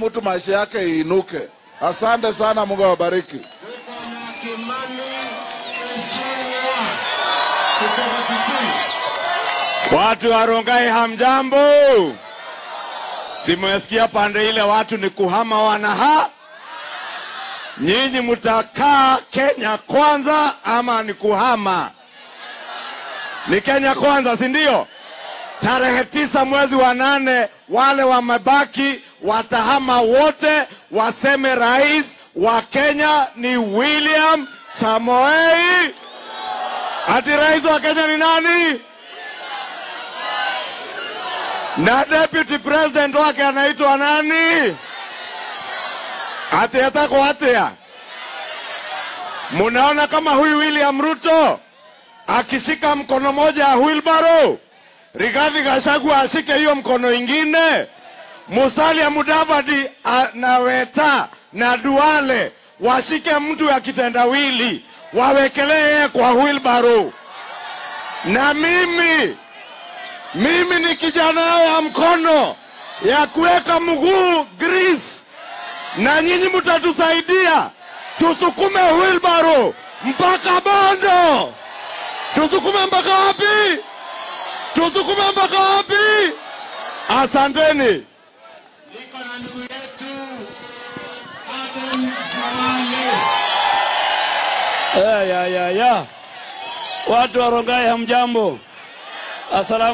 mtu maisha yake iinuke. Asante sana, Mungu awabariki. Watu wa Rongai hamjambo? Simesikia pande ile watu ni kuhama wanaha. Nyinyi mtakaa Kenya kwanza ama ni kuhama? Ni Kenya kwanza, si ndio? Tarehe tisa mwezi wa nane wale wamebaki watahama wote, waseme rais wa Kenya ni William Samoei. Ati rais wa Kenya ni nani? na deputy president wake anaitwa nani? Ati atako atia. Munaona kama huyu William Ruto akishika mkono moja ya wheelbarrow, Rigathi Gachagua ashike hiyo mkono ingine, Musalia Mudavadi a- na Weta na Duale washike mtu ya kitendawili, wawekelee yeye kwa wheelbarrow, na mimi mimi ni kijana wa mkono ya kuweka mguu grease, na nyinyi mtatusaidia tusukume wheelbarrow mpaka Bondo. Tusukume mpaka wapi? Tusukume mpaka wapi? Asanteni. Niko na ndugu yetu Aden Duale. Ya, ya, ya, ya. Watu wa Rongai hamjambo. Asalamu